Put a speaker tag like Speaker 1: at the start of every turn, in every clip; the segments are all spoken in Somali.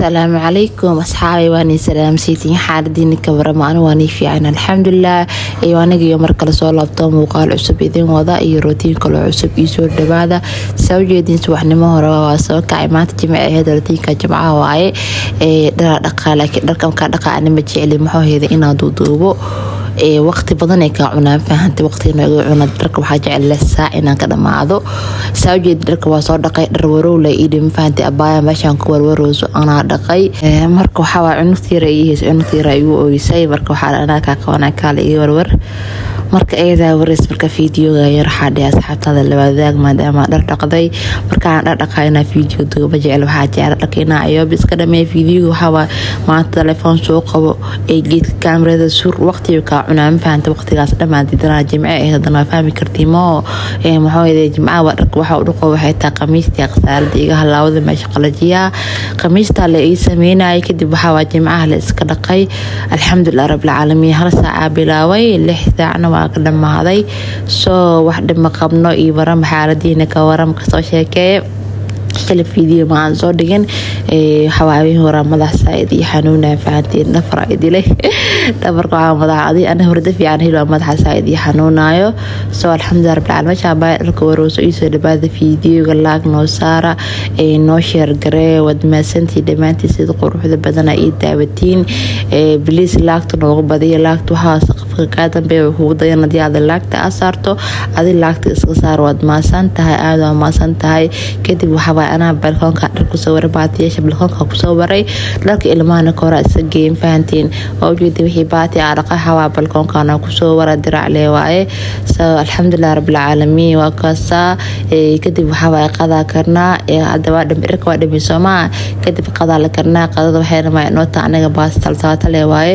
Speaker 1: asalaamu calaykum asxaabay waanii salaamsaytiin xaaladiina ka warama anu waanii fiican alxamdulilah iyo anigiyo mar kale soo laabto muuqaal cusub idin wada iyo rootiin kaloo cusub iyo soo dhawaada saa ujeediin subaxnimo hore waa soo kacay maanta jimce aheed rootiinka jimcaha waaye dhara dhaqaa laakiin dharka markaa dhaqa anima jecli maxooheeda inaa duuduubo waqti badan ay kaa cunaan fahantay waqtiga nooga cuna dharka waxaa jecel leh saac inaan ka dhamaado saa ujeeda dharka waa soo dhaqay dhar warowla idhim fahantay abaaya meeshaan ku warwarowso anaa dhaqay marka waxaa waa cunugtiira iyihiis cunugtiira igu oysay marka waxaa anaa kaa qabanaa kaala ii warwar marka ayadaa wareys marka fiideoga yar waxaa dhihi asxaabtaada labadaag maadaama dhar dhaqday markaan dhar dhaqaa inaa fiideo duuba jecel waxaa jecla dharka inaa ayoob iska dhameeya fiideoga waxaa maanta telefoon soo qabo ee geedka kaamirada sur waqtiga kaa cunaa ma fahanta waqtigaas dhammaan didanaa jimce ahayd haddana waa fahmi kartii moo maxaa jimcaha waa dharka waxa u dhaqo waxay tahay qamiistii khasaarada iga halaawada meesha qalajiyaa qamiistaa la ii sameynayay kadib waxaa waa jimcaha la iska dhaqay alxamdulilah rabbilcaalamiin hal saacaa bilaaway lix saacna waa ka dhammaaday soo wax dhima qabno iyo waram xaaladiina ka waram kasoo sheekeeye kale video ma aan soo dhigin xawaabihi horaa madax saaid iyo xanuuna fahanteen dhafar idile dhafarka waxaa madax adi ana hurda fiican helo madaxa saaid iyo xanuunayo soo alxamdulilah rabbil caalamiin meesha baa dharka warowso iisoo dhawaada fiideoga laag noo saara noo sheer garee wad maasantii dhammaantii sida quruxda badana ii daawatiin biliis laagta noogu badiya laagta waxaa qofka kaa dambeeya kugu dayan hadii aad laagta aa saarto adi laagta iska saar waad maasan tahay aada waa maasan tahay kadib waxaa anaa balkoonka dhar kusoo waray baatiyaasha balkoonka kusoo waray dharka ilmahana kora isa geeyin fahantiin waa ujeeda wixii baati aa dhaqa xawaa balkoonkana kusoo wara dirac lee waaye so alxamdulilah rabbilcaalamiin waa kaasaa kadib waxaa waaye qadaa karnaa hadda waa dhirka waa dhimi soomaa kadib qadaa la karnaa qadada waxay dhamaa noota anaga baas taltaata lee waaye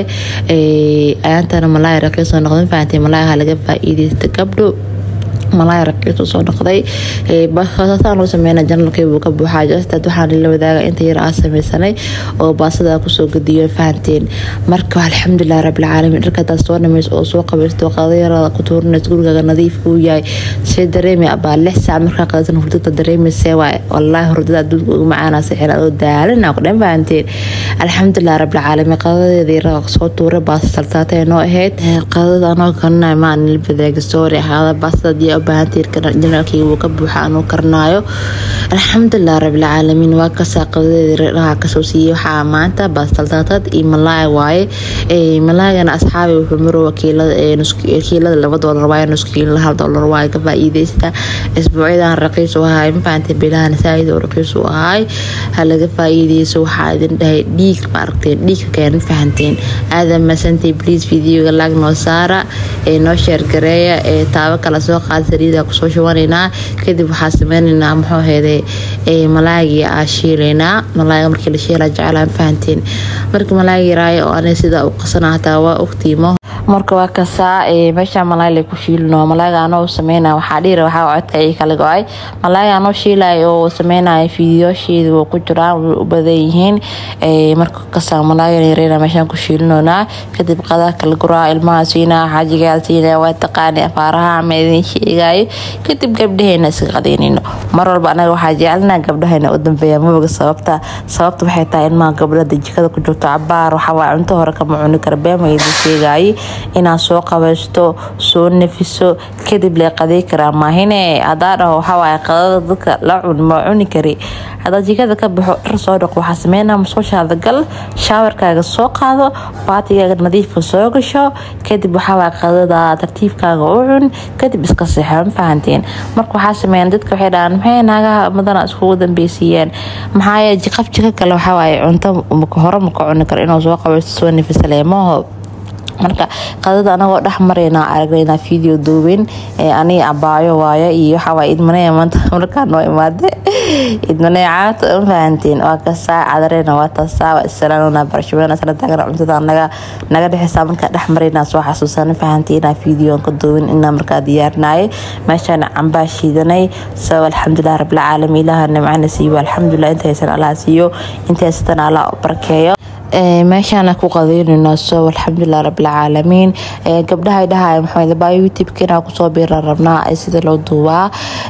Speaker 1: ayaantana malaaya raqiisoo noqdin fahantiin malaayaha laga faa-iideysta gabdho malaaya raqiisu soo noqday baasasaan loo sameyna janalkay buu ka buuxaa jastaad waxaan la wadaaga inta yar aa sameysanay oo baasada kusoo gadiyo fahanteen marka alxamdulilah rabbilcaalamiin dharkadaas soo dhameys oo soo qabaysto qadayarada ku tuurinays gurigaaga nadiif uu yahay see dareemi abaa lix saac markaa qadaysan hurdada dareemayse waay wallaahi hurdada adduunka ugu macaana sixir adoo daalina ku dhan fahanteen alxamdulilah rabbilcaalamiin qadadeeda yaraga soo tuuray baasa saltaatay noo ahayd qadada anoo kanina maan la badaaga soori ahaada baasada bahantiirjanalkii wuu ka buuxa anuu karnaayo alxamdulilah rabbilcaalamiin waa kasaa qadadeediraha kasoo siiyey waxaa maanta baastaltaatad iyo malaay waaye malaagana asxaabi wuxuu maro wakiilada laba doolar waaye nuskiila hal doolar waaye ka faa-iideysta isbuucyadan raqiis u ahaay mafahanteen bilahan saaid oo raqiis u ahaay ha laga faa-iideyso waxaa idin dhahay dhiig ma aragteen dhiigka keen fahanteen aadan masantay bliis videoga laag noo saara ee noo sheergareeya ee taabo kala soo qaada saliida kusoo shubanaynaa kadib waxaa sameynaynaa muxuu heeday malaagii aa shiilaynaa malaaga markii la shiila jeclaa fahanteen marka malaagi yaraayo oo aniga sida u qasana hataa waa ogtiimo marka waa kasaa meesha malaay la ku shiilino malaaga anoo sameyna waxaa dhiira waxaa codka ii kala go-ay malaaga anoo shiilay oo sameynaya fiidiyoosheeda wuu ku jiraan way u badan yihiin marka kasaa malaaga yareyna meeshaan ku shiilinoonaa kadib qadaa kala guraa ilmaha siinaa xaajigaa siinaa waa taqaani afaaraha ama idin sheegayo kadib gabdhaheena iska qadeynayno mar walba anaga waxaa jecelnaa gabdhahayna u dambeeya maboga sababta sababta waxay tahay ilmaha gabdhada jikada ku jirto cabaar waxawaa cunto hore kama cuni kara beema idin sheegaaye inaad soo qabaysto soo nafiso kadib lee qadey karaa maahine hadaa dhaho waxawaaye qadada dadka la cun ma cuni kari hadaa jikada ka baxo dhar soo dhaqo waxaa sameynaa musqushaada gal shaawarkaaga soo qaado baatigaaga nadiifka soo gasho kadib waxawaaye qadada tartiibkaaga u cun kadib iska seexo ma fahanteen marka waxaa sameeyaan dadka waxay dhahaan maxay naagaha madana iskugu dambeysiiyeen maxaa jiqaf jika kale waxawaaye cunto hore maka cuni karo inuu soo qabaysto soo nafisa leemaho marka qadada anagoo dhex marayna aragnayna video duubin aniga abaayo waayo iyo waxawaa idmanaya maanta markaa noo imaade idmanaya caata ma fahanteen waa kasaa cadareyna waa taasaa waa isalaanona barashooyana sala taagana cuntada naga naga dhexeysaa markaa dhex marayna soo xasuusana fahanteena videoan ka duubin inaa markaa diyaarinaye meeshaan cambaa shiidanay sabab alxamdulilah rabbilcaalamiin ilaaha nimcana siiyo alxamdulilah intaysan allaha siiyo intaysatan allah barkeeyo meeshaana ku qadeynayno so alxamdulilah rabbilcaalamiin gabdhaha dhahay maxamed baa youtube-ka inaa kusoo biiran rabnaa sida loo duubaa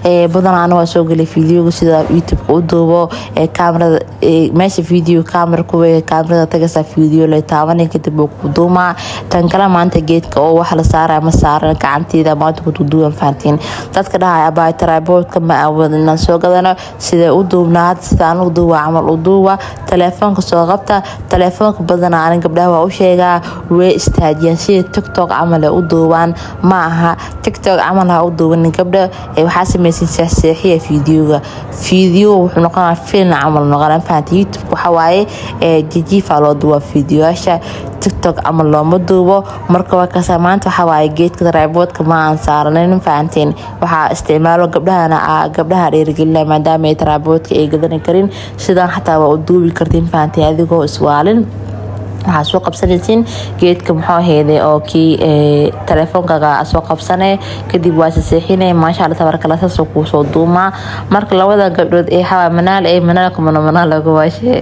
Speaker 1: badan ana waa soo gelay videoga sida youtubeka u duubo kamarada meesha video camera kuwe kamarada tagasa video la taabanay kadib uu ku duumaa tan kale maanta geedka oo wax la saaraya ma saaran gacanteeda maanta ku duuban fahantiin dadka dhahaya abaa tripodka ma awoodna soo gadano sida u duubnaa hadda sida anigu duuba camal u duuba telefoonka soo qabta telefoonka badanaa anin gabdhaha waa u sheegaa way istaajiyaan sida tiktok camal ay u duubaan ma aha tiktok camal ha u duubanin gabdha waxaa samaysan seexseexiya videoga video wuxuu noqonaa film camal noqonaa fahanta youtube waxa waaye jijiifa loo duuba videoyaasha tiktok camal looma duubo marka waa kasa maanta waxaa waaye geedka tripodka ma aan saaranin fahanteen waxaa isticmaalo gabdhahana gabdhaha dhiirigelina maadaama ay tripodka ay gadani karin sidaan xataa waa u duubi kartiin fahanteen adigoo iswaalin waxaa soo qabsanaysiin geedka muxuu aheyday oo kii telefoonkaga soo qabsane kadib waa saseexine maasha alla tabarkala saasoo kuu soo duumaa marka labada gabdhood ee xawaa manaal ee manaalka mana manaal laga waashe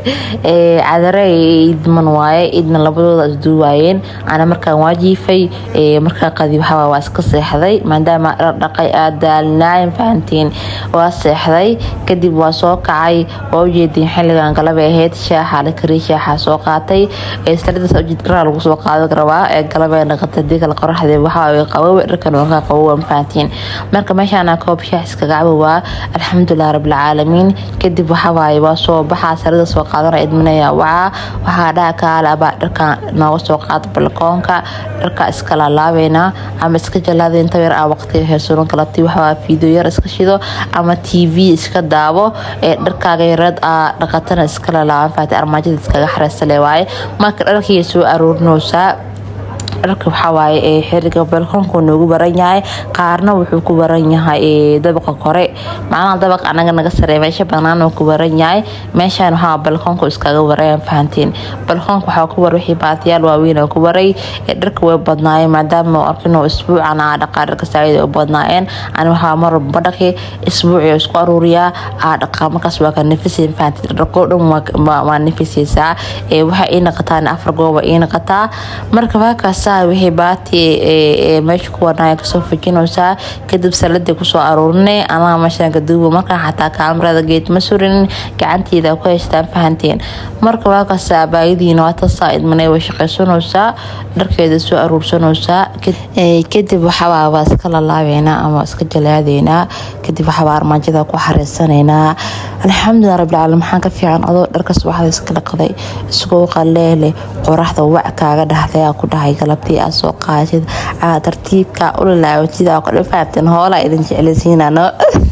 Speaker 1: cadare idman waaye idna labadooda isduuwaayeen ana markaan waa jiifay markaa qadi waxaa waa iska seexday maadaama dhaqay aad daalnaayan fahantiin waa seexday kadib waa soo kacay waa ujeedin xilligan galabay ahayd shaaxa la kariy shaaxa soo qaatay jidkaraa lagu soo qaado rabaa ee galabee naqata hadii kale qoraxdee waxaa qabowe dharkan waa qabowa mafahantiin marka meeshaana koob shaax iskaga cabowaa alxamdulilah rabbilcaalamiin kadib waxawaaye waa soo baxaa sarida soo qaadana idminaya wacaa waxaa dhaha kaale abaa dharkan nooga soo qaado balkoonka dharka iska laalaabeynaa ama iska jalaada inta yar aa waqtiga heersuran kalabti waxawaa fiideo yar iska shido ama tv iska daabo ee dharkaaga yareed aa dhaqatana iska lalaaban fahanti armaajada iskaga xareysale waaye marka dharkii soo aruurinaysaa dharka waxawaaye ee xiriga balkoonku noogu baran yahay qaarna wuxuu ku baran yahay dabaqa kore macnaha dabaq anaga naga sarey meesha banaan ku baran yahay meeshaan waxaa balkoonku iskaga warayaan fahantiin balkoonka waxaa ku war wixii baatiyaal waaweyn oo ku waray dharka way badnaayeen maadaama arkinoo isbuucan aa dhaqaa dharka saacida u badnaayeen ani waxaa mar walba dhaqi isbuuci isku aruuriyaa aa dhaqaa markaas waa ka nafiseen fahantiin dharkoo dhan waa nafisaysaa waxaa ii naqataa afar gooba ii naqataa marka waakaas wixii baati meesha ku warnaya kasoo fujinaysaa kadib saladii kusoo aruurinay anaga meeshaan kaduuba markaa xataa kaamarada geed ma surinin gacanteeda ku haystaan fahanteen marka waakaas baayadiina waa tasaa idmanay way shaqaysanaysaa dharkeeda soo aruursanaysaa kadib waxawaa waa iska lalaabeynaa ama iska jalaadeynaa kadib waxawaa armaajada ku xareysanaynaa alxamdulilah rabbilcaalamiin maxaan ka fiican adoo dharkas waxda iska dhaqday isagoo qaleele qoraxda wac kaaga dhahday aa ku dhahay galabtii aa soo qaatid aa tartiibka ulalaawatid aa kudhan fahamteen hoolaa idin jeclaysiinano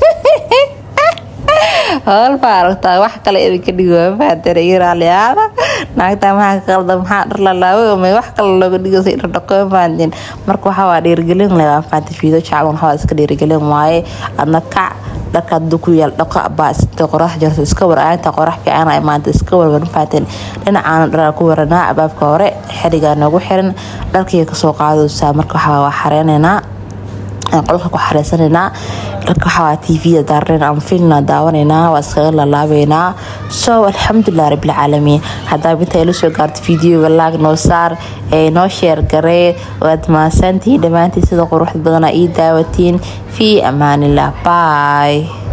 Speaker 1: hool baa aragtaa wax kale idinka dhigo fahamteen iyo raaliyaada naagtaa maxaa ka qalda maxaa dhar lalaaway ama wax kale looga dhigaysa dhar dhaqo fahamteen marka waxaa waa dhiirigelin leh waa fahamtay fiido jacban waxaa iska dhiirigelin waaye adna kac dharka haduu ku yaal dhaqa baa sida qorax jarto iska war aantaa qorax fiican ay maanta iska warwarin faateen dhinacaana dharaa ku waranaa abaabka hore xerigaa noogu xiran dharkii kasoo qaadaysaa marka waxaa waa xareynaynaa qolka ku xareysanaynaa dharka waxaa tvda daaranayn ama filmna daawanaynaa waa iskaga lalaabeynaa so alxamdulilah rabbilcaalamiin haddaa inta ila soo gaarto videoga laag noo saar ee noo sheer garee waad mahadsantihiin dhammaantiin sida quruxda badana ii daawatiin fii amaanillah bye